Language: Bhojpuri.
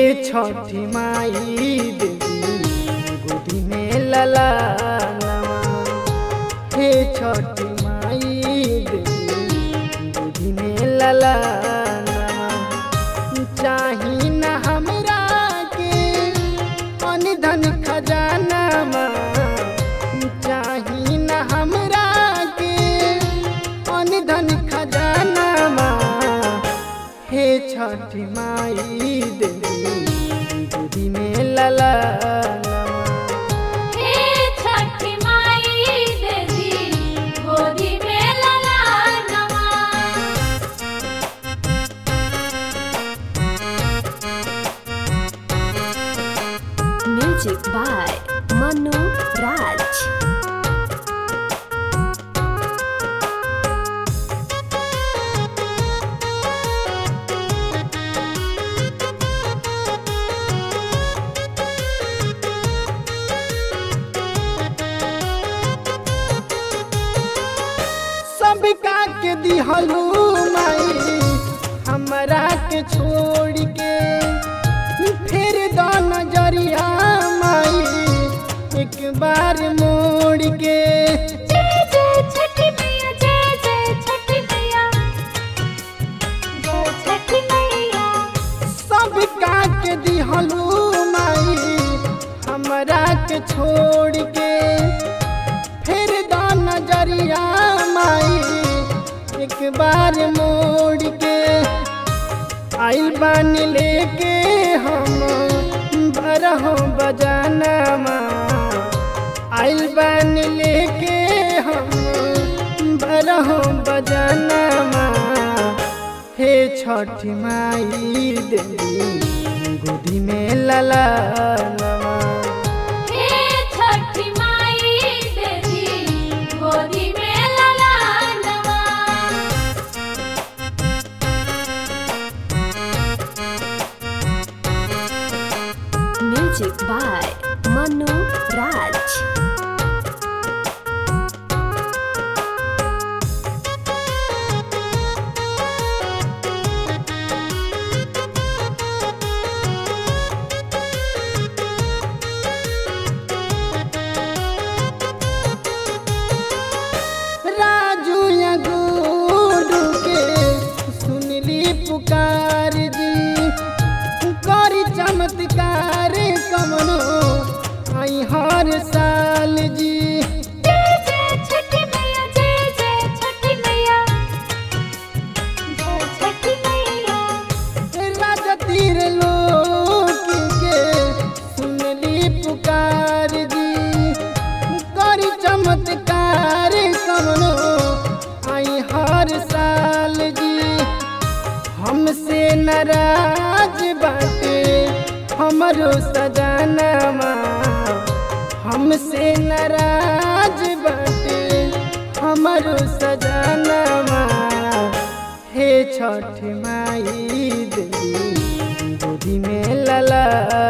छठी माई देवी गोदी में लला हे छठी माई देवी गोदी में लला चाही न हमरा के अन धन खजाना चाही न हमरा के अन धन खजाना हे छठी माई देवी गोदी में लला हे छठी माई देवी गोदी में ललानवा Music by Manu Raj. सबका के दिहलू माई हमरा के छोड़ के फिर दो नजरिया माई एक बार मोड़ के जय जय छठी मैया जय जय छठी मैया जय छठी मैया सबका के दिहलू माई हमरा के छोड़ के फिर दो नजरिया माई एक बार मोड़ के आइल बानी लेके हम बरहो बजाना आइल बानी लेके हम बरहो बजाना हे छठी माई देवी गोदी में लला हे छठी माई देवी गोदी में ललानवा Music by Manu Raj. Raju या गुडू के सुनली पुकार जी करी चमत्कार कमनो आई हर साल जी जय जय छठी मैया जय जय छठी मैया जय छठी मैया राजा तीर लोक के सुनली पुकार जी करी चमत्कार कमनो आई हर साल जी हमसे नाराज बाटे हमरो सजाना हमसे नाराज बाटे हमरो सजाना हे छठ माई देवी गोदी में लला